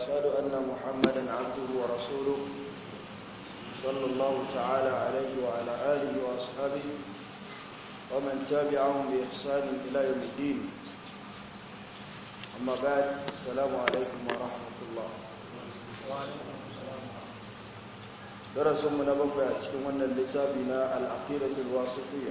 وأشهد أن محمدا عبده ورسوله صلى الله تعالى عليه وعلى آله وأصحابه ومن تابعهم بإحسان إلى يوم الدين أما بعد السلام عليكم ورحمة الله درس من بقى أتكلم أن لتابنا العقيدة الواسطية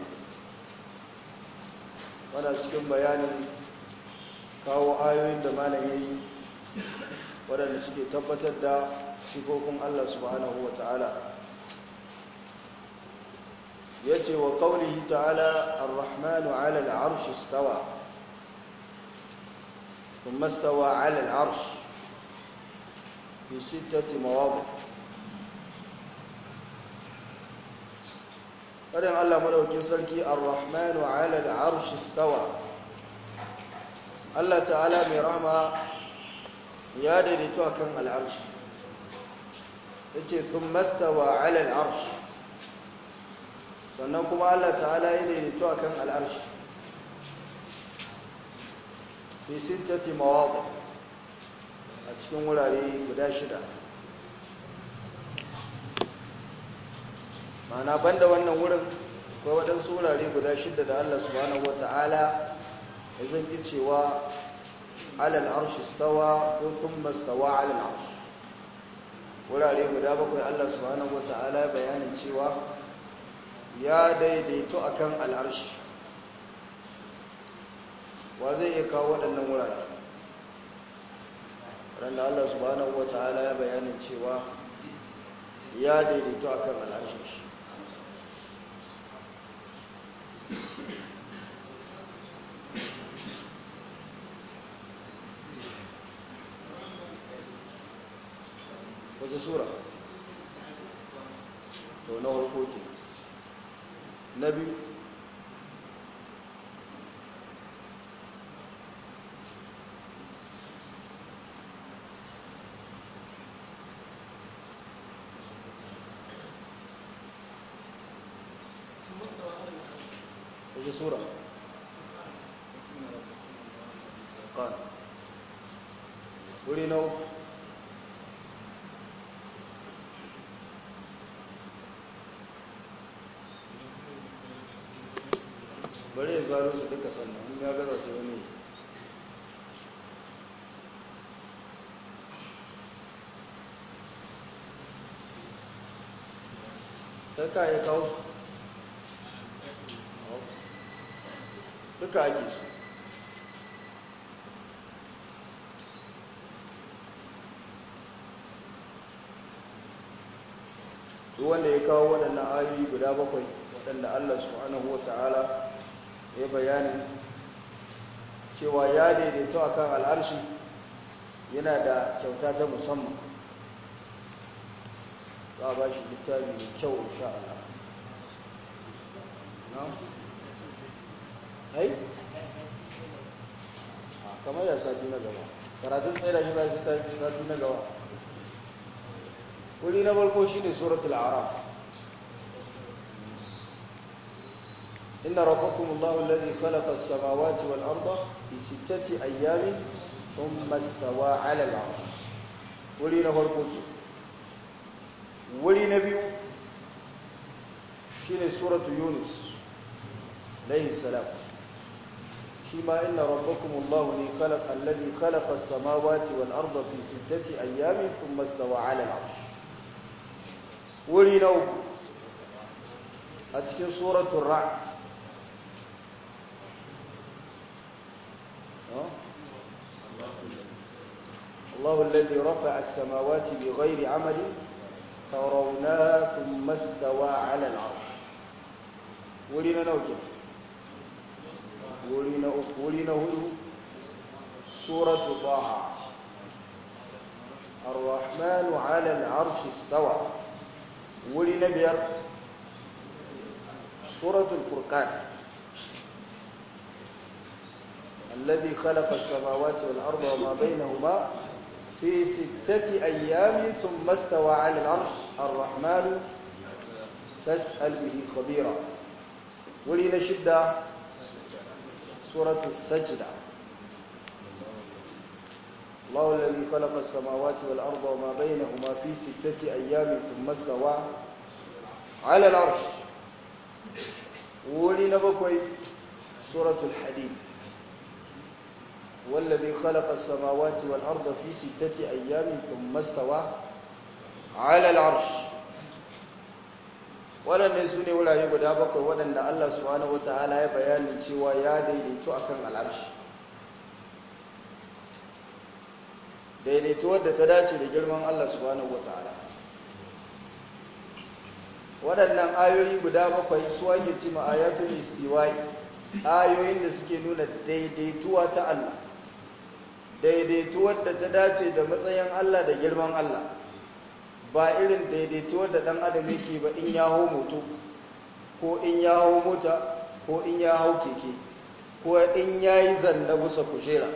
وأنا أتكلم بيان kawo ayoyin da malam ya yi waɗanda suke tabbatar da sifofin Allah subhanahu wa ta'ala ya ce wa ƙaunihi ta'ala ar-rahmanu ala al'arshi stawa kuma stawa ala al'arshi fi sittati mawadu ƙarin Allah madaukin sarki ar-rahmanu ala al'arshi stawa Allah ta'ala mai rama ya daidaito a kan al'arshi ya ce tun mastawa ala al'arshi sannan kuma Allah ta'ala ya daidaito a kan al'arshi fi sittati mawaɗa a cikin wurare guda shida ma'ana banda wannan wurin akwai waɗansu wurare guda shida da Allah subhanahu wa ta'ala zan yi cewa alal arshi stawa ko thumma stawa alal arshi wurare guda bakwai Allah subhanahu wata'ala bayanin cewa ya daidaito akan al'arshi wa zai iya kawo waɗannan wurare randa Allah subhanahu wata'ala ya bayanin cewa ya daidaito akan al'arshi shi wace sura to na harko ke na biyu wace sura ƙan wuri na uku bari ya zaro su duka sannan in ya gaza sai wani sai ka ya kawo su duka ake su duk wanda ya kawo waɗannan ayoyi guda bakwai waɗanda Allah subhanahu wa ta'ala ya bayani cewa ya daidaito a kan al'arshi yana da kyauta ta musamman za a ba shi littafi mai kyau insha Allah na? hai? a kamar ya sati na gaba karatun tsaye da shi ba sati na gaba wuri na farko shi ne suratul araf إن ربكم الله الذي خلق السماوات والأرض في ستة أيام ثم استوى على العرش ولينا فرقوك ولينا بيو شين سورة يونس عليه السلام شما إن ربكم الله الذي خلق الذي خلق السماوات والأرض في ستة أيام ثم استوى على العرش ولينا أتكين سورة الرعد الله الذي رفع السماوات بغير عمل ترونها ثم استوى على العرش ولنا نوجه ولنا ولنا هدو سورة طه الرحمن على العرش استوى ولنا بير سورة الفرقان الذي خلق السماوات والأرض وما بينهما في ستة أيام ثم استوى على العرش الرحمن فاسأل به خبيرا ولنشد سورة السجدة الله الذي خلق السماوات والأرض وما بينهما في ستة أيام ثم استوى على العرش ولنا بكوي سورة الحديد والذي خلق السماوات والأرض في ستة أيام ثم استوى على العرش waɗannan su ne wurare guda bakwai waɗanda Allah subhanahu wa ta'ala ya bayanin cewa ya daidaito a kan al'arshi daidaito wadda ta dace da girman Allah subhanahu wa ta'ala waɗannan ayoyi guda bakwai su ake ci ma'ayatul istiwai ayoyin da suke nuna daidaituwa ta Allah daidaituwar da ta dace da matsayin Allah da girman Allah ba irin daidaituwar da ɗan adam yake ba in ya hau moto ko in ya hau mota ko in ya hau keke ko in ya yi zanna busa kujera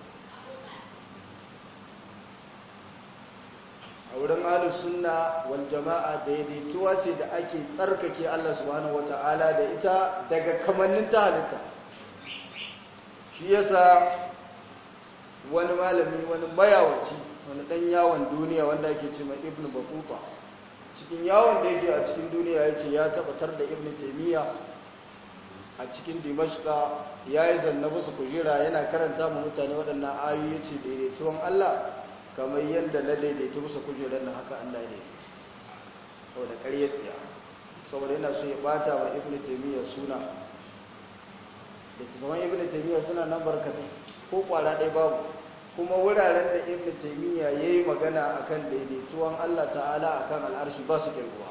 a wurin ahlus sunna wal jama'a daidaituwa ce da ake tsarkake Allah subhanahu wata'ala da ita daga kamannin ta halitta shi yasa wani malami wani mayawaci wani dan yawon duniya wanda ake ce mai ibnu batuta cikin yawon da yake a cikin duniya ya ce ya tabbatar da ibnu taymiya a cikin dimashqa ya yi zanna musu kujera yana karanta mu mutane waɗannan ayoyi ya ce daidaituwan Allah kamar yadda na daidaitu musu kujerar na haka Allah ya daidaitu saboda ƙarya tsiya saboda yana so ya bata wa ibnu taymiya suna da tsaman ibnu taymiya suna nan barkatai ko kwara ɗaya babu kuma wuraren da ibn taymiya yayi magana akan daidaituwan Allah ta'ala akan al'arshi ba su kirguwa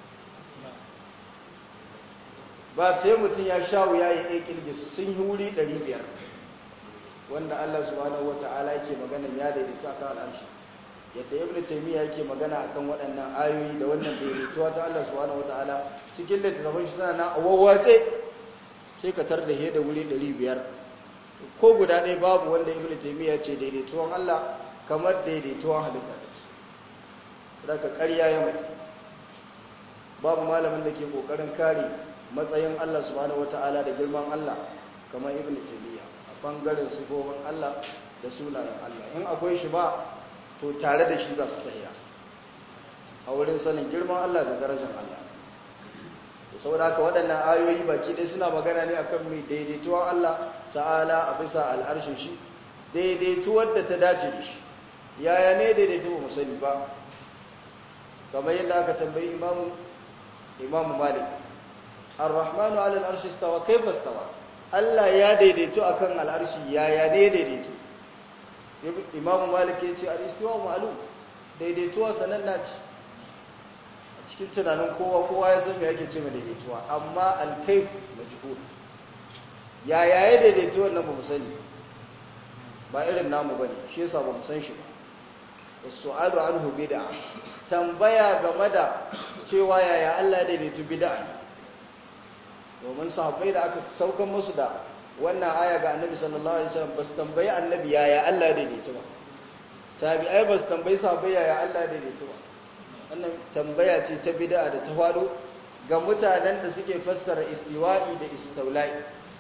ba sai mutum ya sha wuya ya yi kirgi su sun yi wuri 500 wanda Allah subhanahu wata'ala yake magana ya daidaitu akan al'arshi yadda ibn taymiya yake magana akan waɗannan ayoyi da wannan daidaituwa ta Allah subhanahu wata'ala cikin littattafan shi suna na awawwace sai ka tar da he da wuri 500 ko guda ɗaya babu wanda ibn taymiya ce daidaituwan Allah kamar daidaituwan halitta daga ƙarya ya mai babu malamin da ke ƙoƙarin kare matsayin Allah subhanahu wata'ala da girman Allah kamar ibn taymiya a bangaren sifofin Allah da sunayen Allah in akwai shi ba to tare da shi za su tafiya a wurin sanin girman Allah da darajar Allah saboda haka waɗannan ayoyi baki ɗaya suna magana ne akan mai daidaituwar Allah ta'ala a bisa al'arshin shi daidaituwar da ta dace da shi yaya ne daidaitu ba sani ba kamar yadda aka tambayi imamu imamu malik ar-rahmanu ala al-arshi istawa kayfa istawa Allah ya daidaitu akan al'arshi yaya ne daidaitu imamu malik ya ce al-istiwa ma'lum daidaituwa sananna ce cikin tunanin kowa kowa ya san me yake ce mai daidaituwa amma alkaif majhul ya yaya daidaituwa nan ba mu sani ba irin namu bane shi yasa ba mu san shi ba wasu'alu anhu bid'a tambaya game da cewa yaya Allah ya daidaitu bid'a domin sahabbai da aka saukan musu da wannan aya ga annabi sallallahu alaihi wasallam ba su tambayi annabi yaya Allah ya daidaitu ba tabi'ai ba su tambayi sahabbai yaya Allah ya daidaitu ba wannan tambaya ce ta bid'a da ta faɗo ga mutanen da suke fassara istiwa'i da istaula'i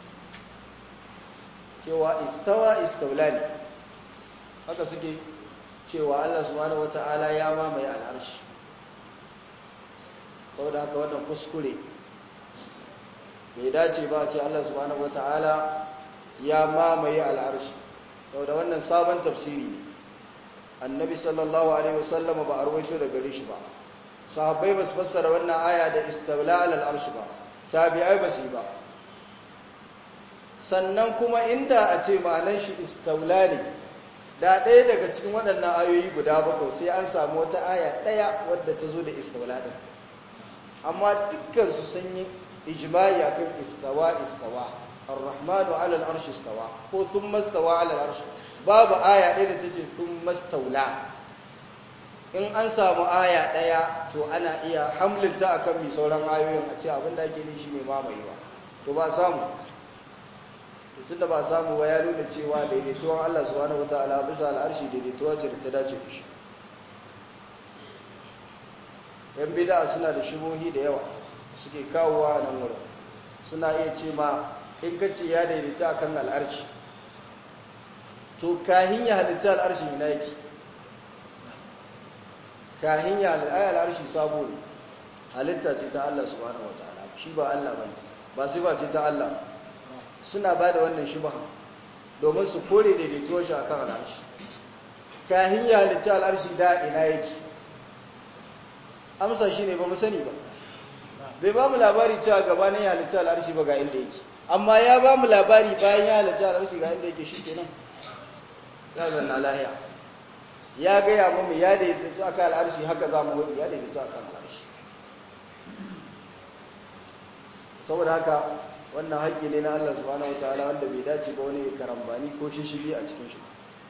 cewa istawa istaulani haka suke cewa Allah subhanahu wata'ala ya mamaye al'arshi saboda haka wannan kuskure bai dace ba a ce Allah subhanahu wata'ala ya mamaye al'arshi saboda wannan sabon tafsiri ne annabi sallallahu alaihi wasallam ba a rawaito da gare shi ba sahabbai ba su fassara wannan aya da istawla alal arsh ba tabi'ai ba su ba sannan kuma inda a ce ma'anar shi istawla ne da ɗaya daga cikin waɗannan ayoyi guda bakwai sai an samu wata aya ɗaya wadda ta zo da istawla ɗin amma dukkan su sun yi ijma'i akan istawa istawa ar-rahmanu ala al-arsh istawa ko thumma istawa ala al-arsh babu aya ɗaya da take thumma istaula in an samu aya ɗaya to ana iya hamlinta akan mi sauran ayoyin a ce abin da ake ne shine mamayewa to ba samu tun da ba samu ba ya nuna cewa daidaituwan Allah subhanahu wataala bisa al'arshi daidaituwa ce da ta dace da shi yan bid'a suna da shibohi da yawa suke kawowa nan wurin suna iya ce ma in ka ce ya daidaita akan al'arshi to kahin ya halitta al'arshi ina yake kahin ya halitta al'arshi sabo ne halitta ce ta Allah subhanahu wataala shi ba Allah bane ba sai ba ce ta Allah suna ba da wannan shubha domin su kore daidaituwar shi akan al'arshi kahin ya halitta al'arshi da ina yake amsa shi ne ba mu sani ba bai ba mu labari cewa gabanin ya halitta al'arshi ba ga inda yake amma ya ba mu labari bayan ya halitta al'arshi ga inda yake shi kenan ya zanna lahiya ya gaya mu ya daidaito akan al'arshi haka za mu hudu ya daidaito akan al'arshi saboda haka wannan haƙƙi ne na Allah subhanahu wataala wanda bai dace ba wani karambani ko shishigi a cikin shi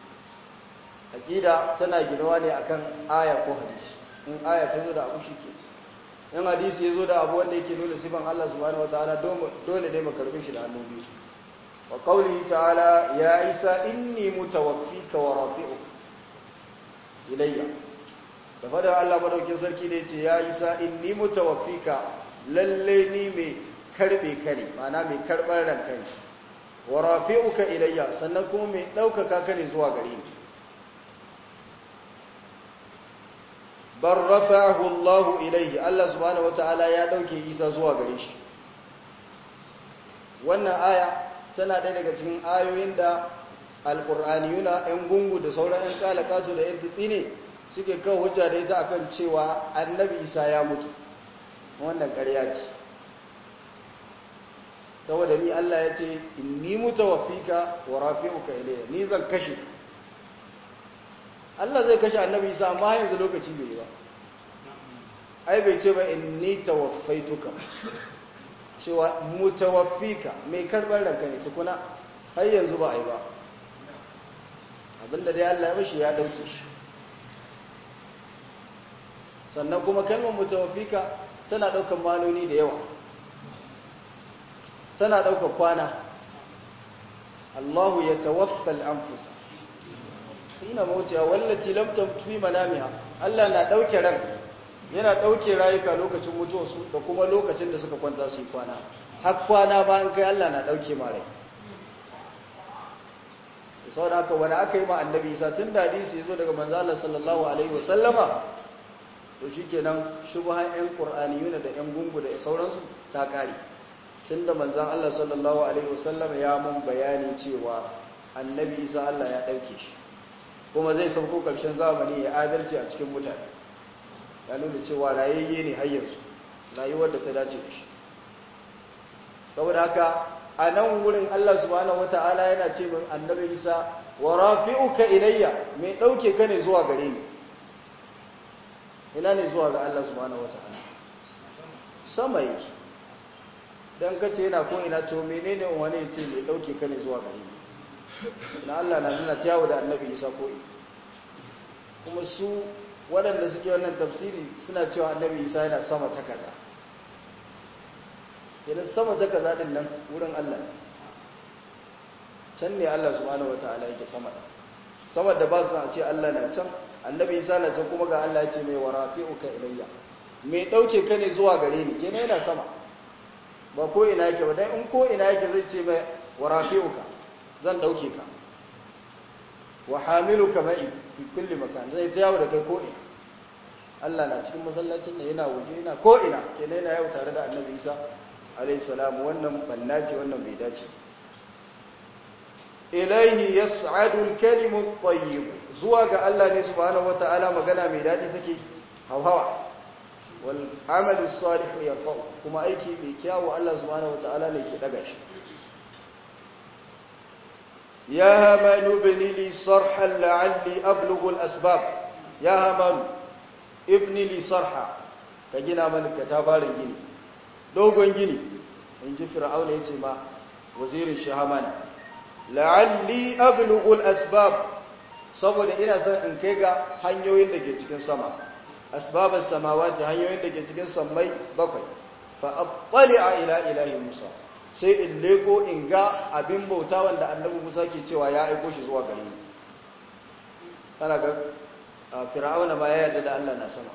aqida tana ginuwa ne akan aya ko hadisi in aya ta zo da abu shi ke in hadisi ya zo da abu wanda yake nuna sifan Allah subhanahu wataala dole dai mu karbe shi da hannu biyu wa qawlihi ta'ala ya isa inni mutawaffika wa rafi'uka ilayya da fadar Allah madaukin sarki da yace ya isa inni mutawaffika lalle ni mai karbe ka ne ma'ana mai karbar ranka ne wa rafi'uka ilayya sannan kuma mai daukaka ka ne zuwa gare ni bar rafa'ahu Allah ilayhi Allah subhanahu wataala ya dauke Isa zuwa gare shi wannan aya tana ɗaya daga cikin ayoyin da alqur'aniyuna ɗan gungu da sauran ɗan kalakatu da ɗan tsine suke kawo hujja da ita akan cewa annabi Isa ya mutu wannan ƙarya ce saboda ni Allah ya ce inni mutawaffika wa rafi'uka ilayya ni zan kashe ka Allah zai kashe annabi Isa amma yanzu lokaci bai yi ba ai bai ce ba inni tawaffaituka cewa mutawaffika mai karbar ranka ne tukuna har yanzu ba ai ba abinda dai Allah ya mishi ya dauke shi sannan kuma kalmar mutawaffika tana daukan manoni da yawa tana daukan kwana Allahu ya tawaffal anfusa ina mautiya wallati lam tamtu manamiha Allah na dauke ran yana dauke rayuka lokacin mutuwarsu da kuma lokacin da suka kwanta su kwana har kwana bayan kai Allah na dauke ma rai saboda haka wani aka yi ma annabi Isa tun da hadisi yazo daga manzo Allah sallallahu alaihi wasallama to shikenan shubhan ɗan qur'aniyuna da ɗan gungu da sauransu ta kare tunda manzon Allah sallallahu alaihi wasallama ya mun bayani cewa annabi Isa Allah ya dauke shi kuma zai sauko ƙarshen zamani ya adalci a cikin mutane ya nuna cewa rayayye ne hayyarsu rayuwar da ta dace da shi saboda haka a nan wurin Allah subhanahu wata'ala yana ce min annabi Isa wa rafi'uka ilayya mai dauke ka ne zuwa gare ni ina ne zuwa ga Allah subhanahu wata'ala sama yake dan kace yana ko ina to menene wani ya ce mai dauke ka ne zuwa gare ni na Allah na nuna yawo da annabi isa ko kuma su waɗanda suke wannan tafsiri suna cewa annabi isa yana sama ta kaza idan sama ta kaza din nan wurin Allah can ne Allah subhanahu wataala yake sama da sama da ba su a ce Allah na can annabi isa na can kuma ga Allah ya ce mai warafi'uka ilayya mai dauke ka ne zuwa gare ni kenan yana sama ba ko ina yake ba dan in ko ina yake zai ce mai warafi'uka zan dauke ka wa hamiluka ma'i fi kulli makan zai jawo da kai ko ina Allah na cikin masallacin da yana waje yana ko ina kenan yana yau tare da Annabi Isa alayhi salam wannan banna ce wannan bai dace ilayhi yas'adu al-kalimu at-tayyib zuwa ga Allah ne subhanahu wata'ala magana mai dadi take hawa wal amalu salih yarfa kuma aiki mai kyawu Allah subhanahu wata'ala ne ke daga shi يا هامان ابن لي صرحا لعلي أبلغ الأسباب يا هامان ابن لي صرحا كجنا من كتابار جني دوغن جني إن جي فرعون يتما وزير الشهامان لعلي أبلغ الأسباب saboda ina son in kai ga hanyoyin da ke cikin sama asbabas samawati hanyoyin da ke cikin sammai bakwai fa attali'a ila ilahi musa sai in leko in ga abin bauta wanda annabi Musa ke cewa ya aiko shi zuwa gare ni kana ga fir'auna ba ya yarda da Allah na sama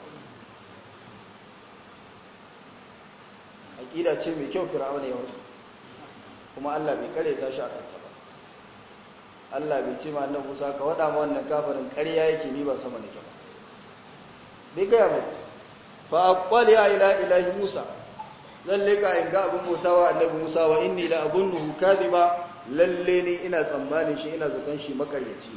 aqida ce mai kyau fir'auna ya wasu kuma Allah bai kare ta shi akan ta ba Allah bai ce ma annabi Musa ka wada ma wannan kafirin ƙarya yake ni ba sama nake ba bai gaya mai fa aqwali ila ilahi Musa lalle ka in ga abin bautawa annabi Musa wa inni la abunnuhu kadiba lalle ni ina tsammanin shi ina zaton shi makaryaci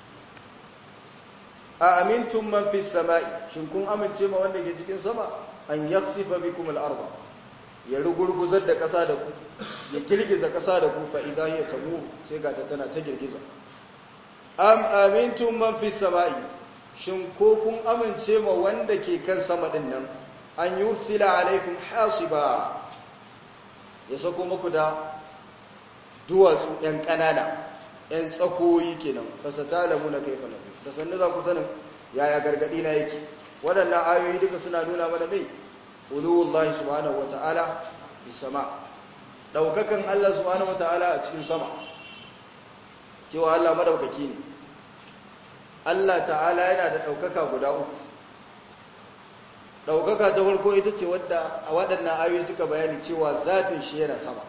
a amintum man fis sama'i shin kun amince ma wanda ke cikin sama an yaksifa bikum al-ardh ya rugurguzar da ƙasa da ku ya girgiza ƙasa da ku fa idan ya tamu sai ga ta tana ta girgiza am amintum man fis sama'i shin ko kun amince ma wanda ke kan sama din nan an yursila alaikum hasiba ya sako muku da duwatsu yan kanana yan tsakoyi kenan fasatalamu na kaifa nabi ta sannu za ku sanin yaya gargadi na yake waɗannan ayoyi duka suna nuna mana mai uluwullahi subhanahu wata'ala bisama daukakan Allah subhanahu wata'ala a cikin sama cewa Allah madaukaki ne Allah ta'ala yana da daukaka guda uku daukaka ta farko ita ce wadda a waɗannan ayoyi suka bayani cewa zatin shi yana sama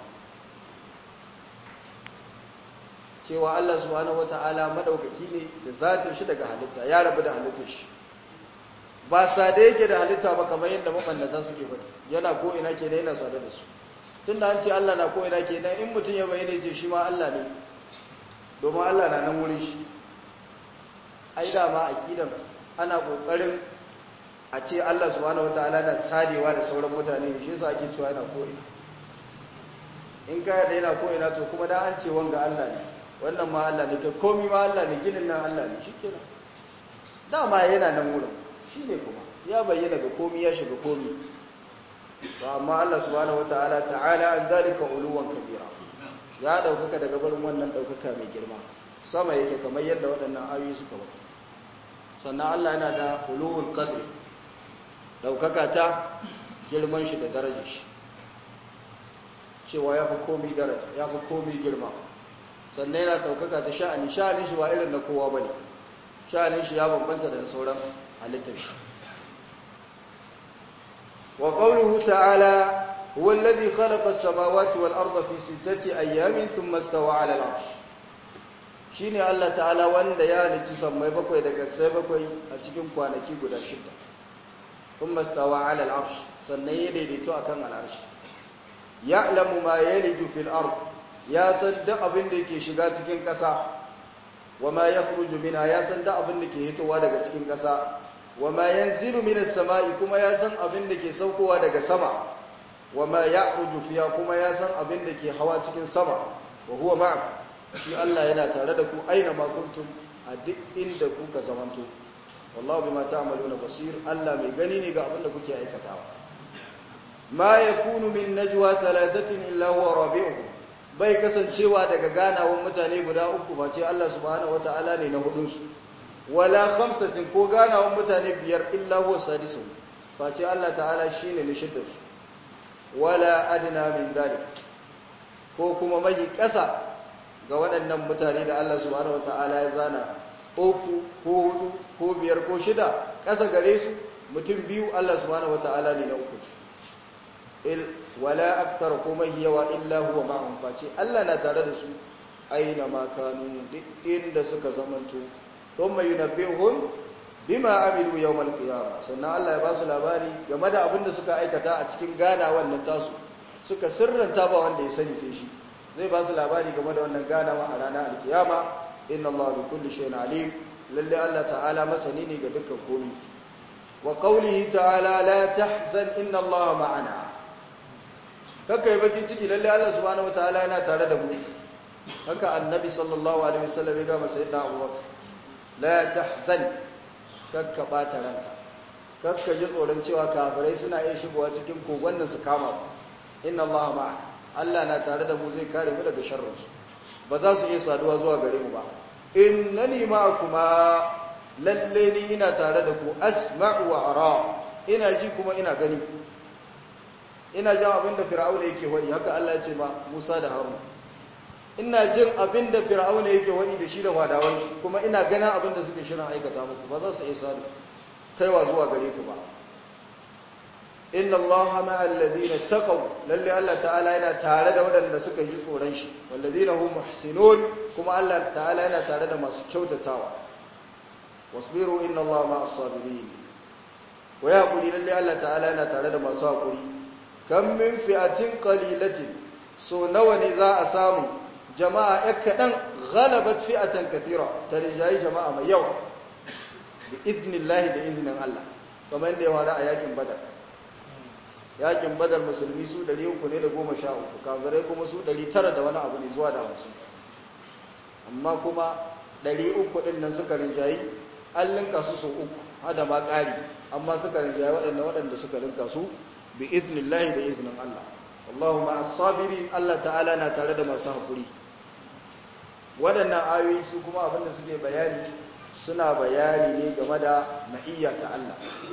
cewa Allah subhanahu wata'ala madaukaki ne da zatin shi daga halitta ya rabu da halittar shi ba sade yake da halitta ba kamar yadda mabannata suke faɗi yana ko ina ke yana sade da su tunda an ce Allah na ko ina ke dan in mutum ya bayyana ce shi ma Allah ne domin Allah na nan wurin shi ai da ma aqidan ana kokarin a ce Allah subhanahu wataala na sadewa da sauran mutane shi yasa ake cewa yana ko ina in ka yarda yana ko ina to kuma da an ce wanga Allah ne wannan ma Allah ne kai komai ma Allah ne ginin nan Allah ne shikenan dama yana nan wurin shi ne kuma ya bayyana ga komi ya shiga komi ba amma Allah subhanahu wataala ta'ala an zalika uluwan kabira ya daukaka daga barin wannan daukaka mai girma sama yake kamar yadda waɗannan ayoyi suka ba sannan Allah yana da uluwul qadri daukaka ta girman shi da darajar shi cewa ya fi komi daraja ya fi komi girma sannan yana daukaka ta sha'ani sha'anin shi ba irin na kowa bane sha'anin shi ya bambanta da sauran halittar shi wa qawluhu ta'ala huwa alladhi khalaqa as-samawati wal arda fi sittati ayyamin thumma istawa 'ala al-'arsh shine Allah ta'ala wanda ya halicci sammai bakwai daga sai bakwai a cikin kwanaki guda shida thumma istawa 'ala al-'arsh sannan ya daidaito akan al-'arsh ya'lamu ma yaliju fil ard ya san duk abin da yake shiga cikin ƙasa wa ma yakhruju minha ya san duk abin da ke hitowa daga cikin ƙasa wa ma yanzilu minas sama'i kuma ya san abin da ke saukowa daga sama wa ma ya'ruju fiha kuma ya san abin da ke hawa cikin sama wa huwa ma'akum shi Allah yana tare da ku aina ma kuntum a duk inda kuka zamanto wallahu bima ta'maluna basir Allah mai gani ne ga abin da kuke aikatawa ma yakunu min najwa thalathatin illa huwa rabi'uhum bai kasancewa daga ganawan mutane guda uku ba ce Allah subhanahu wata'ala ne na hudunsu wala khamsatin ko ganawan mutane biyar illa huwa sadisu ba ce Allah ta'ala shine na shiddarsu wala adna min dalik ko kuma mai kasa ga waɗannan mutane da Allah subhanahu wata'ala ya zana uku ko hudu ko biyar ko shida kasa gare su mutum biyu Allah subhanahu wata'ala ne na uku il wala akthar kuma yawa illa huwa ma'ahum face Allah na tare da su aina ma kanu duk inda suka zamanto thumma yunabbihum bima amilu yawm al-qiyamah sannan Allah ya ba su labari game da abin da suka aikata a cikin gana wannan tasu suka sirranta ba wanda ya sani sai shi zai ba su labari game da wannan ganawa a ranar al-qiyama inna Allah bi kulli shay'in alim lalle Allah ta'ala masani ne ga dukkan komai wa qawlihi ta'ala la tahzan inna Allah ma'ana kakka yi bakin ciki lalle Allah subhanahu wataala yana tare da mu haka annabi sallallahu alaihi wasallam ya gama sayyidina Abubakar la tahzan kakka bata ranka kakka ji tsoron cewa kafirai suna iya shigowa cikin kogon nan su kama ku inna Allah ma'a Allah na tare da mu zai kare mu daga sharrin su ba za su iya saduwa zuwa gare mu ba innani ma'akuma lalle ni ina tare da ku asma'u wa ara ina ji kuma ina gani ina jin abin da fir'auna yake wani haka Allah ya ce ma Musa da Harun ina jin abin da fir'auna yake wani da shi da fadawan shi kuma ina ganin abin da suke shirin aikata muku ba za su isa kaiwa zuwa gare ku ba inna allaha ma'al ladina taqaw lalle Allah ta'ala yana tare da waɗanda suka ji tsoron shi wal ladina hum muhsinun kuma Allah ta'ala yana tare da masu kyautatawa wasbiru inna allaha ma'as sabirin wa ya kuri lalle Allah ta'ala yana tare da masu hakuri kam min fi'atin qalilatin so nawa ne za a samu jama'a ya kaɗan ghalabat fi'atan kathira ta rijayi jama'a mai yawa da idnillahi da izinin Allah kamar da ya wada a yakin badar yakin badar musulmi su 300 ne da goma sha uku kafirai kuma su 900 da wani abu ne zuwa da hamsin amma kuma 300 ɗin nan suka rinjayi an linka su sau uku hada ma ƙari amma suka rinjayi waɗanda waɗanda suka linka su bi idnillahi da izinin Allah Allahumma as-sabirin Allah ta'ala na tare da masu haƙuri waɗannan ayoyi su kuma abinda suke bayani suna bayani ne game da ma'iyya ta Allah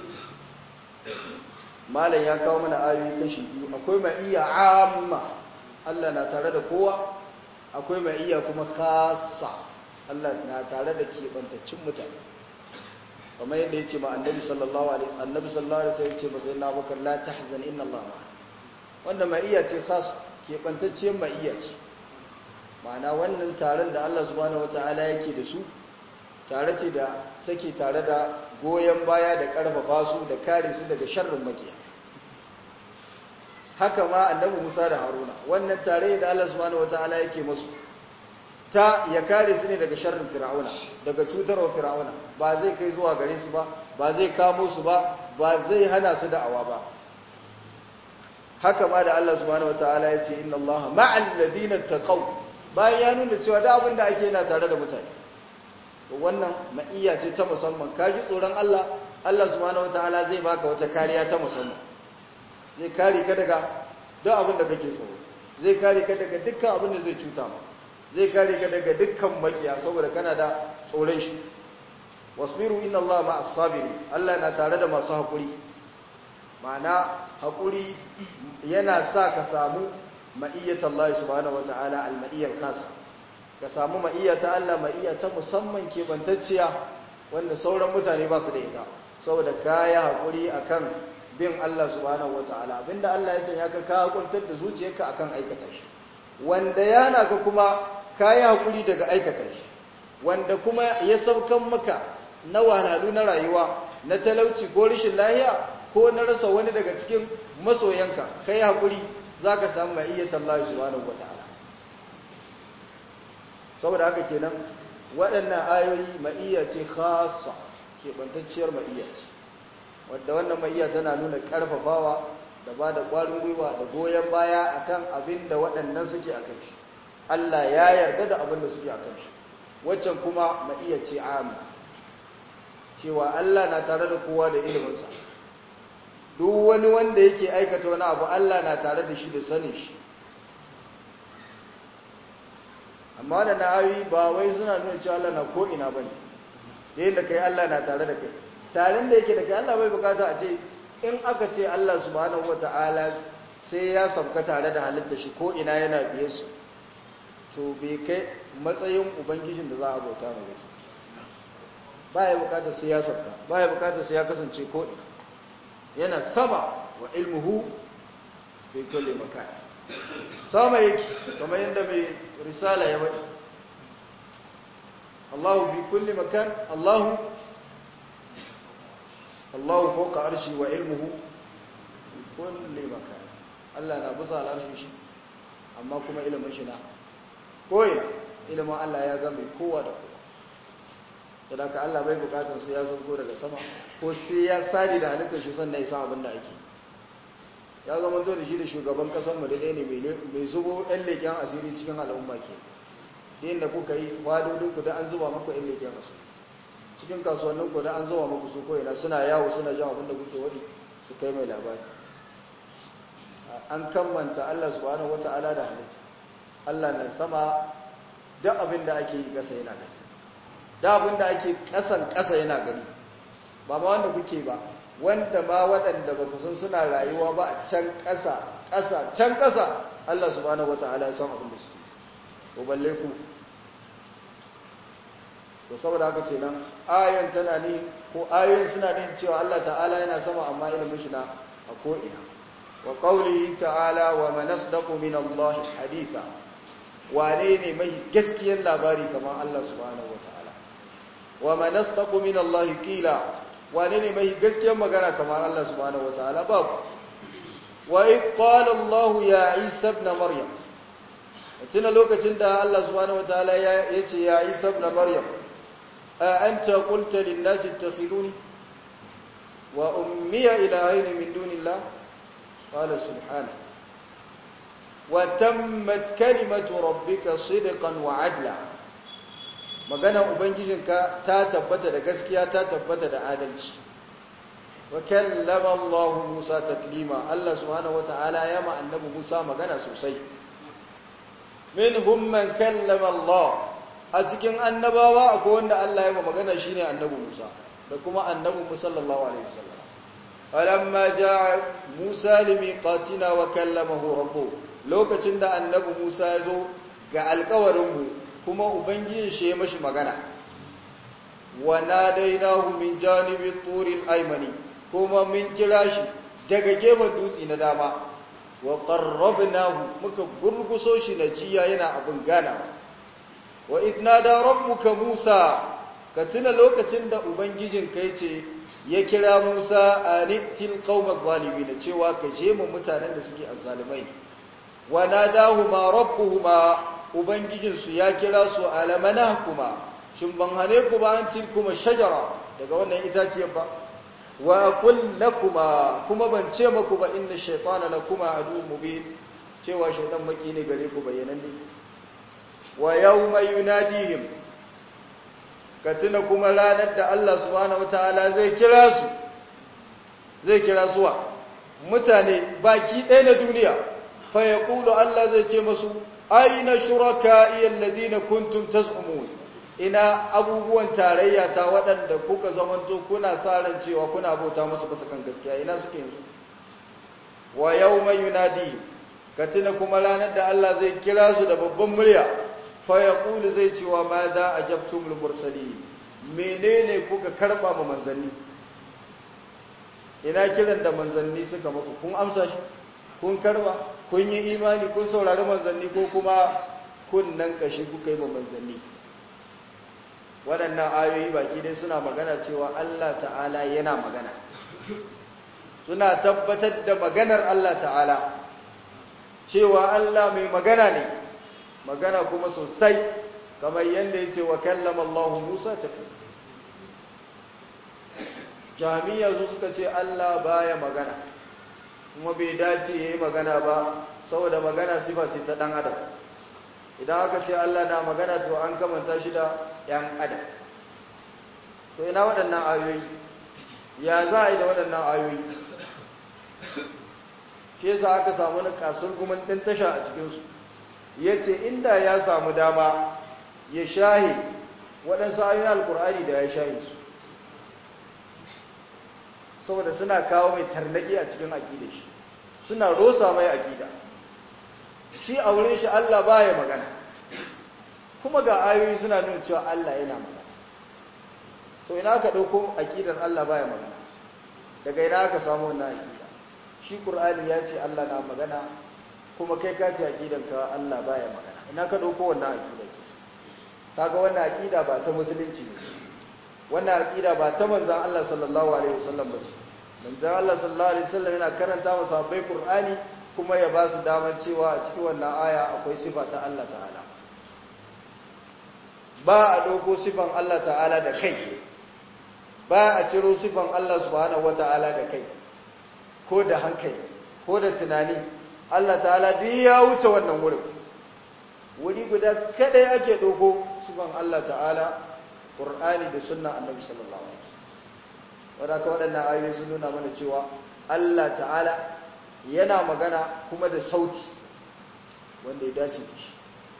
malam ya kawo mana ayoyi kashi biyu akwai ma'iyya amma Allah na tare da kowa akwai ma'iyya kuma khassa Allah na tare da kebantaccen mutane kamar yadda yace ma annabi sallallahu alaihi annabi sallallahu alaihi wasallam yace ba sai na bakar la tahzan inna Allah ma'a wanda ma'iyya ce khassa kebantacciyar ma'iyya ce ma'ana wannan taron da Allah subhanahu wata'ala yake da su tare ce da take tare da goyon baya da karfafa su da kare su daga sharrin makiya haka ma annabi Musa da Haruna wannan tare da Allah subhanahu wata'ala yake musu ta ya kare su ne daga sharrin fir'auna daga cutarwa fir'auna ba zai kai zuwa gare su ba ba zai kamo su ba ba zai hana su da'awa ba haka ma da Allah subhanahu wata'ala ya ce inna Allah ma'al ladina taqaw bayan ya nuna cewa da abin da ake yana tare da mutane wannan ma'iyya ce ta musamman ka ji tsoron Allah Allah subhanahu wataala zai baka wata kariya ta musamman zai kare ka daga duk abin da kake tsoro zai kare ka daga dukkan abin da zai cuta ma zai kare ka daga dukkan makiya saboda kana da tsoron shi wasbiru inna Allah ma'as sabiri Allah na tare da masu hakuri ma'ana hakuri yana sa ka samu ma'iyyata Allah subhanahu wata'ala al-ma'iyyar khasa ka samu ma'iyyata Allah ma'iyyata musamman kebantacciya wanda sauran mutane ba su da ita saboda kaya hakuri akan bin Allah subhanahu wata'ala abinda Allah ya sanya ka ka hakurtar da zuciyarka akan aikata shi wanda yana ka kuma kaya hakuri daga aikata shi wanda kuma ya saukan maka na wahalhalu na rayuwa na talauci ko rashin lahiya ko na rasa wani daga cikin masoyanka kai hakuri za ka samu ma'iyyatan Allah subhanahu wa ta'ala saboda haka kenan waɗannan ayoyi ma'iyya ce khasa keɓantacciyar ma'iyya ce wadda wannan ma'iyya tana nuna ƙarfafawa da ba da ƙwarin gwiwa da goyon baya akan abin da waɗannan suke a kan shi Allah ya yarda da abin da suke a kan shi waccan kuma ma'iyya ce amma cewa Allah na tare da kowa da iliminsa duk wani wanda yake aikata wani abu Allah na tare da shi da sanin shi amma da na ayoyi ba wai suna nuna cewa Allah na ko'ina ba ne yayin da kai Allah na tare da kai tarin da yake da kai Allah bai bukata a ce in aka ce Allah subhanahu wata'ala sai ya sauka tare da halitta shi ko'ina yana biye su to bai kai matsayin ubangijin da za a bauta mai wasu ba ya bukata sai ya sauka ba ya bukata sai ya kasance ko'ina yana sama wa ilmuhu fi kulli makan sama yake kamar yadda mai risala ya bari Allahu fi kulli makan Allahu Allahu fawqa arshi wa ilmuhu fi kulli makan Allah na bisa al'arshi shi amma kuma ilimin shi na koyi ilimin Allah ya ga mai kowa da kowa sadaka Allah bai bukatar sai ya sauko daga sama ko sai ya sadi da halittar shi sannan ya san abin da ake ya zama to da shi da shugaban kasar mu da ne mai zubo ɗan leƙen asiri cikin al'umma ke da yadda kuka yi wadodin ku da an zuba maku ɗan leƙen asiri cikin kasuwannin ku da an zuba maku su koyina suna yawo suna jan abin da kuke wadi su kai mai labari an kammanta Allah subhanahu wata'ala da halitta Allah na sama duk abin da ake yi ƙasa yana gani da abin da ake ƙasan ƙasa yana gani ba ma wanda kuke ba wanda ma waɗanda ba ku san suna rayuwa ba a can ƙasa ƙasa can ƙasa Allah subhanahu wata'ala ya san abin da suke ko balle ku to saboda haka kenan ayan tana ne ko ayoyin suna ne cewa Allah ta'ala yana sama amma ilimin shi na a ko'ina wa ƙaunihi ta'ala wa manasdaku min Allah haditha wane ne mai gaskiyar labari kamar Allah subhanahu wa ta'ala wa manasdaku min Allah kila wane ne mai gaskiyar magana kamar Allah subhanahu wa ta'ala babu wa qala Allah ya Isa ibn Maryam tuna lokacin da Allah subhanahu wa ta'ala ya ce ya Isa ibn Maryam a anta qulta lin nasi ittakhiduni wa ummiya ilahaini min dunillah qala subhanahu وتمت كلمة ربك صدقا وعدلا magana ubangijinka ta tabbata da gaskiya ta tabbata da adalci wa kallama Allah Musa taklima Allah subhanahu wataala ya ma annabi Musa magana sosai minhum man kallama Allah a cikin annabawa akwai wanda Allah ya ma magana shine annabi Musa da kuma annabi Musa sallallahu alaihi wasallam falamma jaa Musa limiqatina wa kallamahu rabbuhu lokacin da annabi Musa ya zo ga alkawarinmu kuma Ubangiji shi ya mashi magana wa nadainahu min janibi turil aymani kuma mun kira shi daga gefen dutse na dama wa qarrabnahu muka gurguso shi na jiya yana abin ganawa wa idnada rabbuka Musa ka tuna lokacin da ubangijin kai ce ya kira Musa anittil qaumaz zalimin cewa ka je mu mutanen da suke azzalimai wa nadahuma rabbuhuma ubangijinsu ya kira su alamana kuma shin ban hane ku ba an tilkuma shajara daga wannan itaciyar ba wa aqul lakuma kuma ban ce maku ba inna shaytana lakuma adu mubin cewa shaytan maki ne gare ku bayyananne wa yawma yunadihim ka tuna kuma ranar da Allah subhanahu wataala zai kira su zai kira suwa mutane baki ɗaya na duniya fa yaqulu Allah zai ce masu aina shuraka'i alladhina kuntum taz'umun ina abubuwan tarayya ta waɗanda kuka zamanto kuna sa ran cewa kuna bauta musu bisa kan gaskiya ina suke yanzu wa yawma yunadi katina kuma ranar da Allah zai kira su da babban murya fa yaqulu zai ce wa ma za ajabtumul mursalin menene kuka karba ma manzanni ina kiran da manzanni suka maku kun amsa shi kun karba kun yi imani kun saurari manzanni ko kuma kun nan kashi kuka yi ma manzanni waɗannan ayoyi baki dai suna magana cewa Allah ta'ala yana magana suna tabbatar da maganar Allah ta'ala cewa Allah mai magana ne magana kuma sosai kamar yadda ya ce wa kallama Allah Musa tafi jami'a su suka ce Allah baya magana kuma bai dace ya yi magana ba saboda magana sifa ce ta ɗan adam idan aka ce Allah na magana to an kamanta shi da ‘yan adam to ina waɗannan ayoyi ya za a yi da waɗannan ayoyi ke sa aka samu na kasur gumin ɗin tasha a cikinsu ya ce inda ya samu dama ya shahe waɗansu ayoyin alkur'ani da ya shahe su saboda suna kawo mai tarnaki a cikin aƙida shi suna rosa mai aƙida shi a wurin shi Allah baya magana kuma ga ayoyi suna nuna cewa Allah yana magana to ina aka dauko aqidar Allah baya magana daga ina aka samu wannan aqida shi Qur'ani ya ce Allah na magana kuma kai ka ce aqidan ka Allah baya magana ina ka dauko wannan aqida ce kaga wannan aqida ba ta musulunci ne wannan aqida ba ta manzon Allah sallallahu alaihi wasallam ba ce manzon Allah sallallahu alaihi wasallam yana karanta masa bai Qur'ani kuma ya ba su damar cewa a cikin wannan aya akwai sifa ta Allah ta'ala ba a ɗauko sifan Allah ta'ala da kai ba a ciro sifan Allah subhanahu wa ta'ala da kai ko da hankali ko da tunani Allah ta'ala duk ya wuce wannan wurin wuri guda kadai ake ɗauko sifan Allah ta'ala ƙur'ani da sunna annabi sallallahu alaihi wasallam wadaka waɗannan ayoyi sun nuna mana cewa Allah ta'ala yana magana kuma da sauti wanda ya dace da shi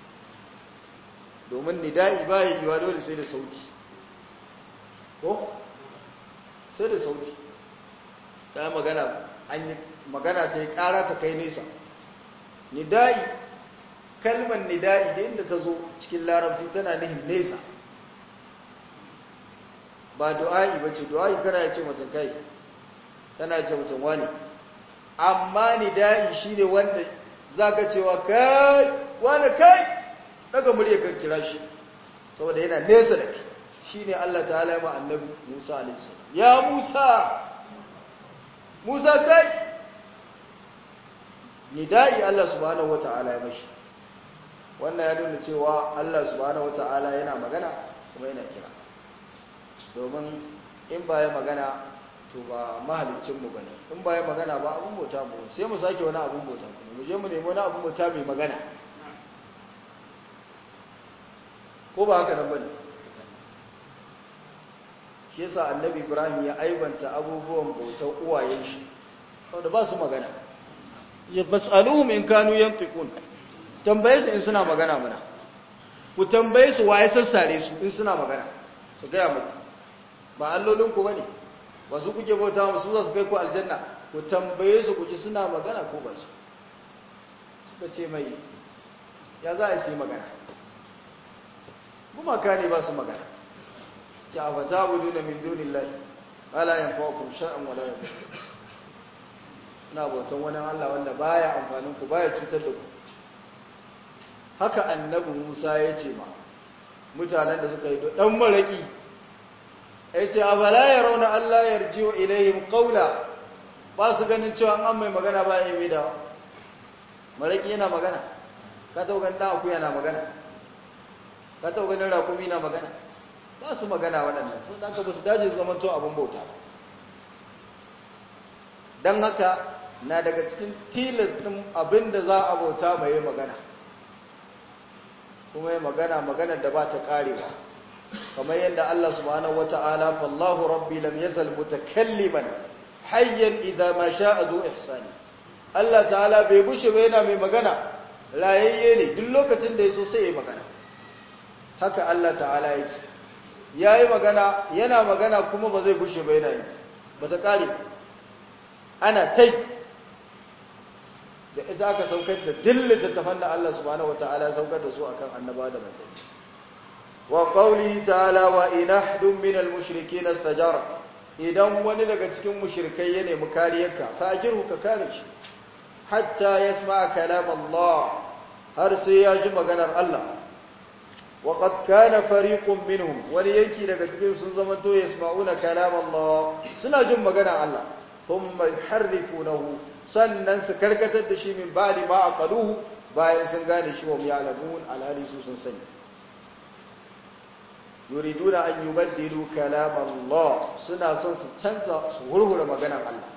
domin nida'i ba ya yiwa dole sai da sauti ko sai da sauti ta magana an yi magana ta yi ƙara ta kai nesa nida'i kalmar nida'i da inda ta zo cikin larabci tana nihin nesa ba du'a'i ba ce du'a'i kana ya ce mutum kai tana ce mutum wani amma nida'i shine wanda zaka cewa kai wani kai daga murya kan kira shi saboda yana nesa da kai shine Allah ta'ala ya ma annabi Musa alaihi salam ya Musa Musa kai nida'i Allah subhanahu wata'ala ya mashi wannan ya nuna cewa Allah subhanahu wata'ala yana magana kuma yana kira domin in ba ya magana to ba mahalicinmu ba ne in ba ya magana ba abin bauta mu sai mu sake wani abin bauta mu je mu nemi wani abin bauta mai magana ko ba haka nan ba ne shi yasa annabi ibrahim ya aibanta abubuwan bautar uwayen shi saboda ba su magana ya bas'aluhum in kanu yantiqun tambaye su in suna magana muna ku tambaye su waye sassare su in suna magana su gaya muku ba allolinku ba ne ba su kuke bauta ba su za su kai ku aljanna ku tambaye su kuke suna magana ko ba su suka ce mai ya za a yi magana gumaka ne ba su magana ce a fata budu na min dunin lai ala yin fawakun sha'an wala yin na bautan wani allah wanda baya amfanin ku baya cutar da ku haka annabi musa ya ce ma mutanen da suka yi dan maraki ya ce a bala ya rauna Allah ya rjiyo ilayhim qawla ba su ganin cewa an mai magana ba ya yi da maraki yana magana ka taɓa ganin ɗan akuya na magana ka taɓa ganin rakumi na magana ba su magana waɗannan sun ɗanka ba su daji zaman to abin bauta ba don haka na daga cikin tilas ɗin abin da za a bauta mai magana kuma yi magana maganar da ba ta ƙarewa kamar yadda Allah subhanahu wata'ala fallahu rabbi lam yazal mutakalliman hayyan idza ma sha'a zu ihsani Allah ta'ala bai gushe ba yana mai magana rayayye ne duk lokacin da yaso sai ya magana haka Allah ta'ala yake yayi magana yana magana kuma ba zai gushe ba yana yi ba ta kare ana tai da ita aka saukar da dillin da tafan da Allah subhanahu wata'ala saukar da su akan annaba da manzanni wa qawli ta'ala wa in ahdun min al-mushrikeen istajara idan wani daga cikin mushrikai ya nemi kariyarka fa ajirhu ka kare shi hatta yasma kalam Allah har sai ya ji maganar Allah wa qad kana fariqun minhum wani yanki daga cikin sun zama to yasma'una kalam Allah suna jin maganar Allah thumma yuharrifunahu sannan su karkatar da shi min ba'di ma aqaluhu bayan sun gane shi wa ya'lamun alhali su sun sani yuriduna an yubaddilu kalam Allah suna son su canza su hurhura maganar Allah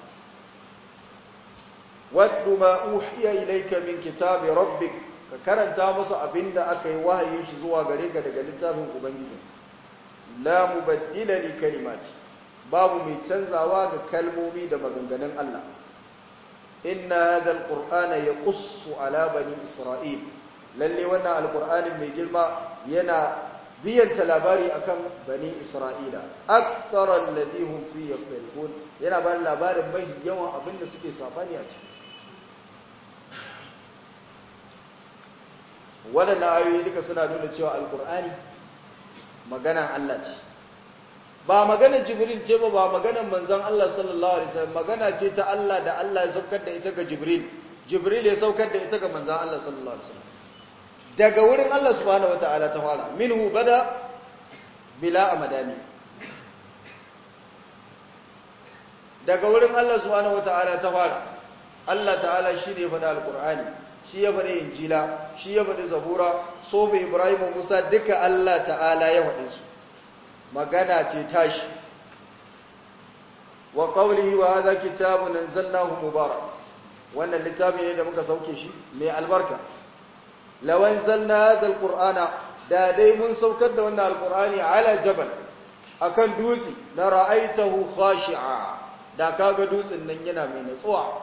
waddu ma uhiya ilayka min kitabi rabbik ka karanta musu abinda aka yi wahayin shi zuwa gare ka daga littafin ubangiji la mubaddila li kalimati babu mai canzawa ga kalmomi da maganganun Allah inna hadha alqur'ana yaqussu ala bani isra'il lalle wannan alqur'anin mai girma yana biyanta labari akan bani isra'ila akthara alladhi hum fi yakhtalifun yana ba labarin mai yawan abinda suke safani a ciki waɗannan ayoyi duka suna nuna cewa alkur'ani maganan Allah ce ba maganar jibril ce ba ba maganar manzon Allah sallallahu alaihi wasallam magana ce ta Allah da Allah ya saukar da ita ga jibril jibril ya saukar da ita ga manzon Allah sallallahu alaihi wasallam daga wurin Allah subhanahu wataala ta fara minhu bada bila amadani daga wurin Allah subhanahu wataala ta fara Allah ta'ala shi ne ya faɗa alkur'ani shi ya faɗi injila shi ya faɗi zabura sobe ibrahim musa duka allah ta'ala ya faɗi su magana ce tashi wa qawlihi wa hadha kitabun anzalnahu mubarak wannan littafi ne da muka sauke shi mai albarka law anzalna hadha alqur'ana da dai mun saukar da wannan alqur'ani ala jabal akan dutse la ra'aitahu khashi'a da kaga dutsen nan yana mai natsuwa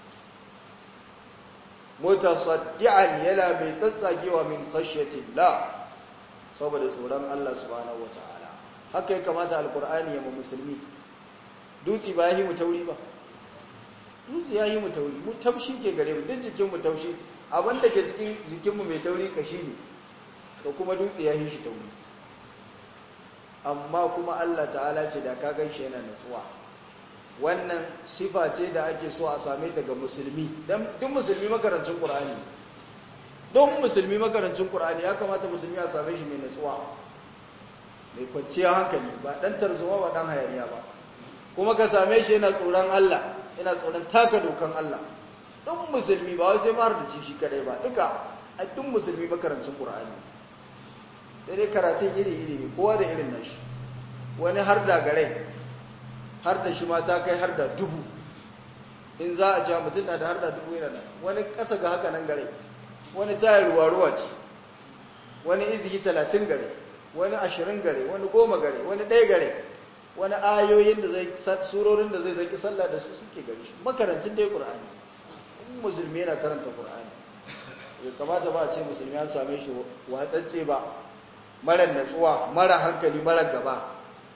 mutasaddi'an yana mai tsatsagewa min khashyatillah saboda tsoron Allah subhanahu wataala haka ya kamata alqur'ani ya mu musulmi dutsi ba yi mu tauri ba dutsi ya yi mu tauri mu taushi ke gare mu duk jikin mu taushi abinda ke cikin jikin mu mai tauri kashi ne to kuma dutsi ya yi shi tauri amma kuma Allah ta'ala ce da ka ganshi yana natsuwa wannan sifa ce da ake so a same ta ga musulmi dan duk musulmi makarancin qur'ani don musulmi makarancin qur'ani ya kamata musulmi a same shi mai natsuwa mai kwanciyar hankali ba dan tarzoma ba dan hayaniya ba kuma ka same shi yana tsoron Allah yana tsoron taka dokan Allah duk musulmi ba wai sai ma da shi shi kadai ba duka a duk musulmi makarancin qur'ani sai dai karatun iri iri ne kowa da irin nashi wani har da gare har da shi ma ta kai har da dubu in za a ja mutum na da har da dubu yana da wani ƙasa ga haka nan gare wani tayar ruwa-ruwa ce wani izigi talatin gare wani ashirin gare wani goma gare wani ɗaya gare wani ayoyin da zai surorin da zai zaki sallah da su suke gari shi makarancin dai ƙur'ani in musulmi yana karanta ƙur'ani ya kamata ba a ce musulmi an same shi watsacce ba mara natsuwa mara hankali mara gaba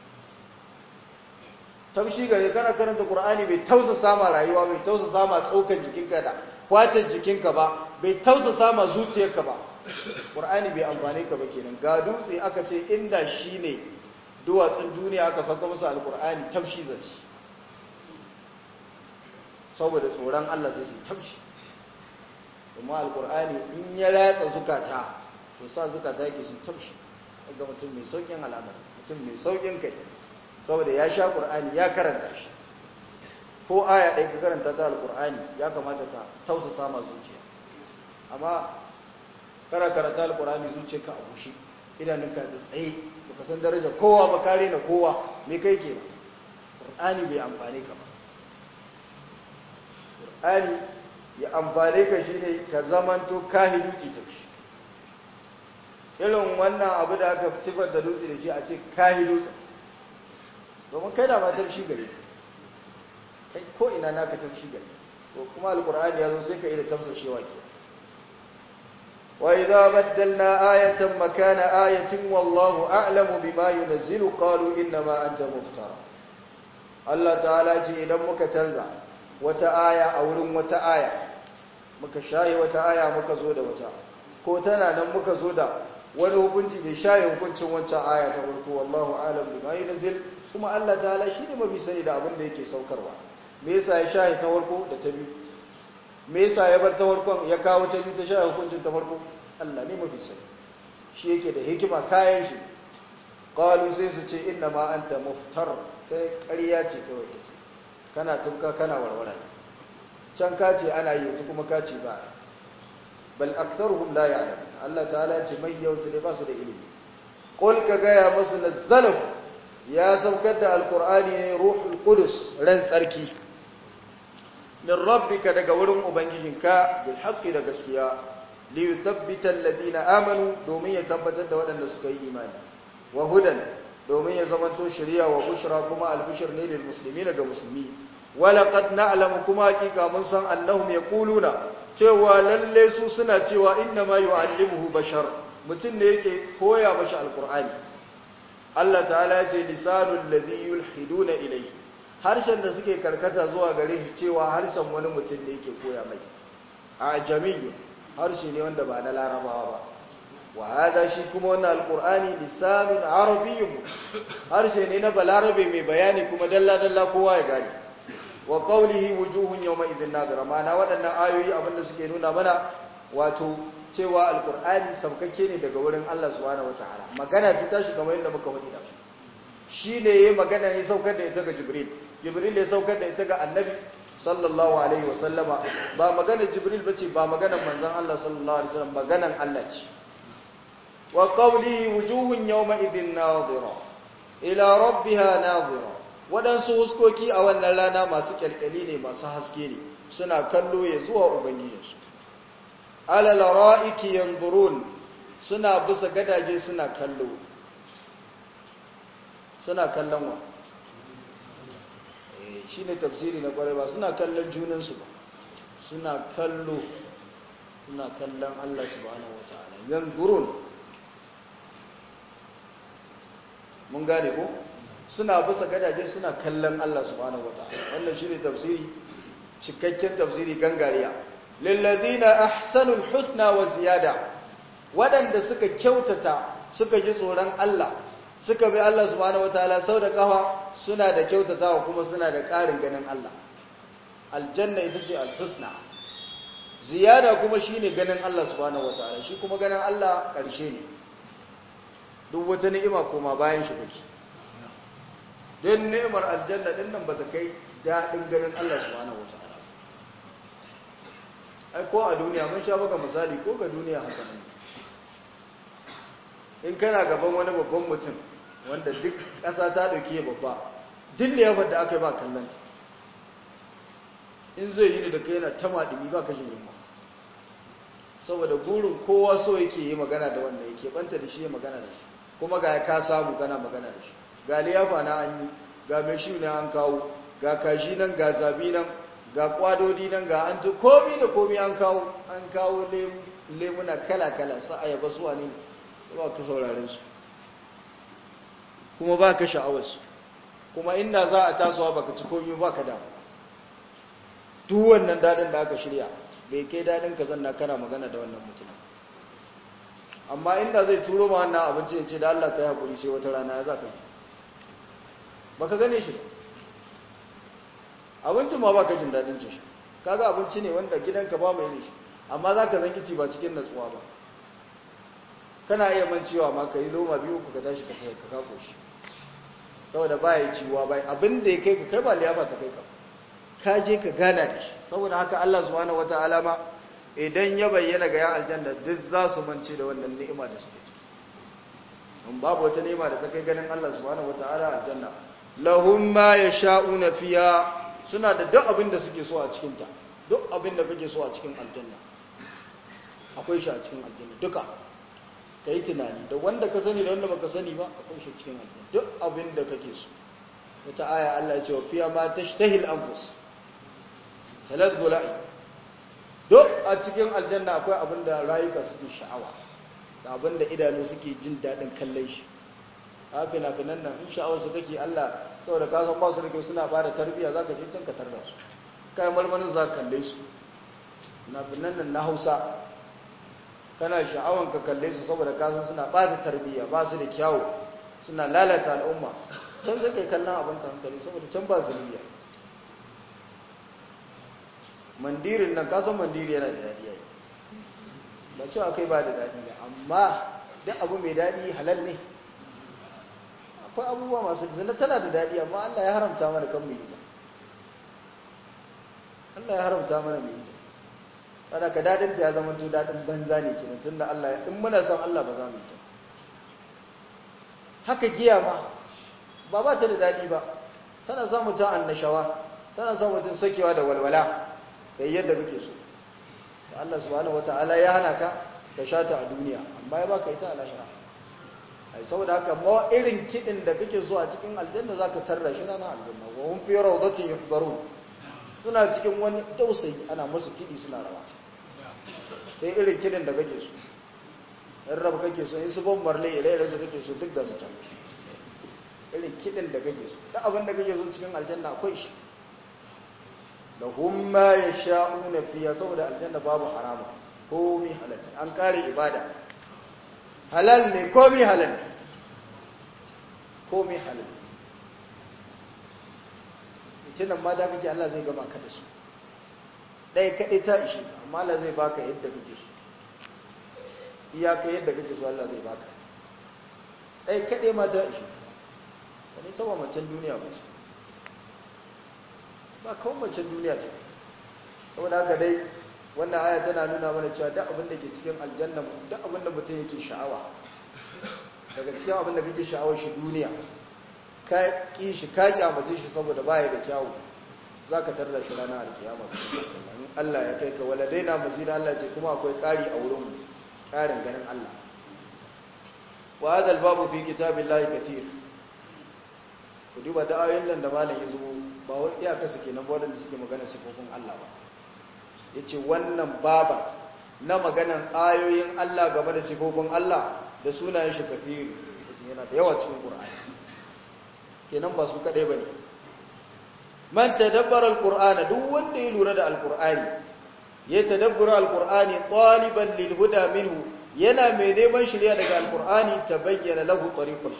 taushi gare kana karanta qur'ani bai tausasa ma rayuwa bai tausasa ma tsokan jikinka da fatan jikinka ba bai tausasa ma zuciyarka ba qur'ani bai amfane ka ba kenan ga dutse aka ce inda shine duwatsun duniya aka saka musu alqur'ani taushi zaci saboda tsoron Allah sai su taushi kuma alqur'ani in ya ratsa zukata to sa zukata yake su taushi ga mutum mai saukin al'amari mutum mai saukin kai saboda ya sha ƙur'ani ya karanta shi ko aya ɗaya ka karanta ta alƙur'ani ya kamata ta tausa sama zuciya amma kana karanta alƙur'ani zuciya ka a bushe idanunka da tsaye baka san daraja kowa ba kare na kowa me kai ke ƙur'ani bai amfane ka ba ƙur'ani ya amfane ka shine ka zamanto kahidu ki tafi irin wannan abu da aka sifar da dutse da shi a ce kahidu domin kai da ma tafshi gare kai ko ina naka tafshi gare to kuma alqur'ani yazo sai ka yi da tafsashewa ke wa idza baddalna ayatan makana ayatin wallahu a'lamu bima yunzilu qalu inna ma anta muftara Allah ta'ala ce idan muka canza wata aya a wurin wata aya muka shaye wata aya muka zo da wata ko tana nan muka zo da wani hukunci da shaye hukuncin wancan aya ta farko wallahu a'lamu bima yunzilu kuma Allah ta'ala shi ne mafi sani da abin da yake saukarwa me yasa ya shahi ta farko da ta biyu me yasa ya bar ta farkon ya kawo ta biyu ta shahi hukuncin ta farko Allah ne mafi sani shi yake da hikima kayan shi qalu sai su ce inna ma anta muftar kai ƙarya ce kawai kake kana tunka kana warwara can ka ce ana yi yanzu kuma ka ce ba bal aktharuhum la ya'lamun Allah ta'ala ya ce mai yau su ne ba su da ilimi qul ka gaya musu nazzalahu ya saukar da alkur'ani ne ruhul qudus ran tsarki min rabbika daga wurin ubangijinka bil haqqi da gaskiya li yuthabbita alladhina amanu domin ya tabbatar da waɗanda suka yi imani wa hudan domin ya zamanto shari'a wa bushra kuma albishir ne lil muslimin ga musulmi walaqad na'lamu kuma hakika mun san annahum yaquluna cewa lalle su suna cewa inna ma yu'allimuhu bashar mutum ne yake koya mashi alkur'ani Allah ta'ala ya ce lisanul ladhi yulhiduna ilayhi harshen da suke karkata zuwa gare shi cewa harshen wani mutum ne yake koya mai a jamiyyu harshe ne wanda ba na larabawa ba wa hada shi kuma wannan alqur'ani lisanun arabiyyun harshe ne na balarabe mai bayani kuma dalla dalla kowa ya gane wa qawlihi wujuhun yawma idhin nadira mana waɗannan ayoyi abinda suke nuna mana wato cewa alkur'ani saukakke ne daga wurin Allah subhanahu wataala magana ce tashi kamar yadda muka wadi da shi ne yayin magana ya saukar da ita ga jibril jibril ya saukar da ita ga annabi sallallahu alaihi wasallama ba magana jibril bace ba magana manzon Allah sallallahu alaihi wasallam maganan Allah ce wa qawli wujuhun yawma idhin nadira ila rabbiha nadira wadansu huskoki a wannan rana masu kyalkyali ne masu haske ne suna kallo ya zuwa ubangijinsu alal ra'iki yanzurun suna bisa gadaje suna kallo suna kallon wa eh shine tafsiri na kwarai ba suna kallon junansu ba suna kallo suna kallon Allah subhanahu wataala yanzurun mun gane ko suna bisa gadaje suna kallon Allah subhanahu wataala wannan shine tafsiri cikakken tafsiri gangariya lillazina ahsanul husna wa ziyada wadanda suka kyautata suka ji tsoron Allah suka bi Allah subhanahu wataala sau da kafa suna da kyautatawa kuma suna da ƙarin ganin Allah aljanna ita ce alhusna ziyada kuma shine ganin Allah subhanahu wataala shi kuma ganin Allah ƙarshe ne duk wata ni'ima koma bayan shi take don ni'imar aljanna din nan ba ta kai daɗin ganin Allah subhanahu wataala ai ko a duniya mun sha baka misali ko ga duniya haka ne in kana gaban wani babban mutum wanda duk ƙasa ta ɗauki babba duk da yawan da aka yi ba kallanta in zai yi da kai yana ta maɗumi ba kashin yamma saboda gurin kowa so yake yi magana da wanda yake banta da shi ya magana da shi kuma ga ka samu kana magana da shi ga liyafa na an yi ga mai shi ne an kawo ga kashi nan ga zabi nan ga kwadodi nan ga an ji komi da komi an kawo an kawo lemuna kala-kala sa ayaba su wane ba ka sauraren su kuma ba ka sha'awarsu kuma inda za a tasowa baka ci komi ba ka damu duk wannan daɗin da aka shirya bai kai daɗin ka zanna kana magana da wannan mutum amma inda zai turo ma wannan abinci ya ce da Allah ta yi haƙuri sai wata rana ya za ka yi ba ka gane shi abincin ma ba ka jin daɗin ce shi kaga abinci ne wanda gidanka ba mai ne shi amma za ka zanki ci ba cikin natsuwa ba kana iya mancewa ma ka yi loma biyu ku ka tashi ka kai ka kako shi saboda ba ya ciwa ba abin da ya kai ka kai ba liyafa ta kai ka ka je ka gana da shi saboda haka Allah subhanahu wataala ma idan ya bayyana ga yan aljanna duk za su mance da wannan ni'ima da suke ciki in babu wata ni'ima da ta kai ganin Allah subhanahu wataala aljanna lahum ma yasha'una fiha suna da duk abin da suke so a cikin ta duk abin da kake so a cikin aljanna akwai shi a cikin aljanna duka ka yi tunani da wanda ka sani da wanda baka sani ba akwai shi cikin aljanna duk abin da kake so wata aya Allah ya ce wa fiya ma tashtahil anfus salat bulai duk a cikin aljanna akwai abin da rayuka suke sha'awa da abin da idanu suke jin daɗin kallon shi a fina-finan nan in sha'awar su kake Allah saboda ka san ba su da kyau suna bada tarbiyya za ka je can ka tarda su kai marmarin za ka kalle su fina-finan nan na hausa kana sha'awan ka kalle su saboda ka san suna bada tarbiyya ba su da kyawu suna lalata al'umma can sai kai kallon abin ka hankali saboda can ba zunubiya mandirin nan kasan mandiri yana da daɗi yayi ba cewa kai ba da daɗi ba amma duk abu mai daɗi halal ne akwai abubuwa masu zina tana da daɗi amma Allah ya haramta mana kan mu yi ta Allah ya haramta mana mu yi ta kada ka daɗin ta ya zama to daɗin banza ne kenan tunda Allah in muna son Allah ba za mu yi ta haka giya ma ba ba ta da daɗi ba tana sa mutum annashawa tana sa mutum sakewa da walwala da yadda kake so da Allah subhanahu wata'ala ya hana ka ka sha ta a duniya amma ya baka ita a lahira ai saboda haka ma irin kidin da kake so a cikin aljanna zaka tarra shi ranar aljanna wa hum fi rawdatin yuhbarun suna cikin wani dausayi ana musu kidi suna rawa sai irin kidin da kake so in rabu kake so in su ban marle ire-ire su kake so duk da su can irin kidin da kake so duk abin da kake so cikin aljanna akwai shi lahum ma yasha'una fiha saboda aljanna babu harama komai halal an kare ibada halal ne komai halal ne komai halal ita nan ma da kake Allah zai gama ka da su dai kadai ta ishe amma Allah zai baka yadda kake so iyaka yadda kake so Allah zai baka dai kadai ma ta ishe wani ta ba macen duniya ba ce ba kawai macen duniya ta saboda haka dai wannan aya tana nuna mana cewa duk abin da ke cikin aljanna duk abin da mutum yake sha'awa daga cikin abin da kake sha'awar shi duniya ka ki shi ka kyamace shi saboda baya da kyawu zaka tarda shi ranar alkiyama in Allah ya kai ka waladaina mazina Allah ce kuma akwai ƙari a wurin mu ƙarin ganin Allah wa hadha babu fi kitabillahi kathir ku duba da ayoyin nan da malam ya zo ba wai iyaka su kenan ba wadanda suke magana sifofin Allah ba yace wannan baba na maganan ayoyin Allah game da sifofin Allah da sunayen shi kafiru yace yana da yawa cikin Qur'ani kenan ba su kadai bane man tadabbara alqur'ana duk wanda ya lura da alqur'ani ya tadabbura alqur'ani taliban lil huda minhu yana mai neman shirya daga alqur'ani tabayyana lahu tariqul haqq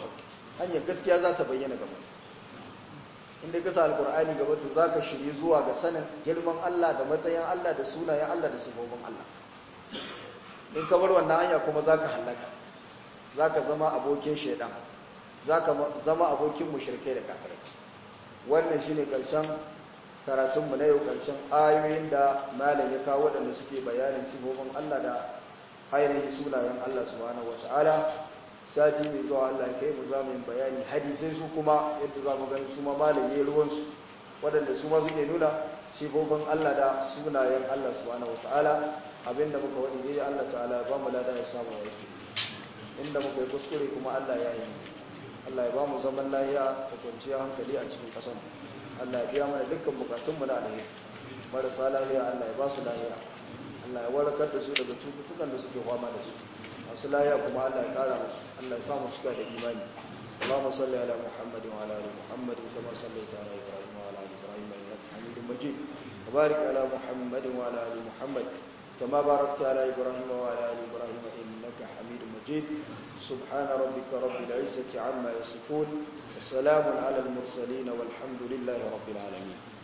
hanyar gaskiya za ta bayyana ga mutum inda ka sa alkur'ani gaba to za ka shirye zuwa ga sanin girman Allah da matsayin Allah da sunayen Allah da sifofin Allah in ka bar wannan hanya kuma za ka hallaka za ka zama abokin shaidan za ka zama abokin mushrikai da kafirai wannan shi ne ƙarshen karatunmu na yau ƙarshen ayoyin da malam ya kawo waɗanda suke bayanin sifofin Allah da ainihin sunayen Allah subhanahu wa ta'ala sati mai zuwa Allah ya kai mu za mu yi bayani hadisai su kuma yadda za mu gani su ma malam ya ruwansu waɗanda su ma suke nuna sifofin Allah da sunayen Allah subhanahu wa ta'ala abinda muka wani ne Allah ta'ala ya ba mu lada ya samu aiki inda muka yi kuskure kuma Allah ya yi Allah ya ba mu zaman lahiya da kwanciyar hankali a cikin ƙasar Allah ya biya mana dukkan bukatunmu na alheri marasa lahiya Allah ya ba su lahiya Allah ya warkar da su daga cututtukan da suke fama da su masu lahiya kuma Allah ya kara musu Allah ya samu suka da imani اللهم صل على محمد وعلى ال محمد كما صليت على ابراهيم وعلى ال ابراهيم انك حميد مجيد وبارك على محمد وعلى ال محمد كما باركت على ابراهيم وعلى ال ابراهيم انك حميد مجيد سبحان ربك رب العزه عما يصفون وسلام على المرسلين والحمد لله رب العالمين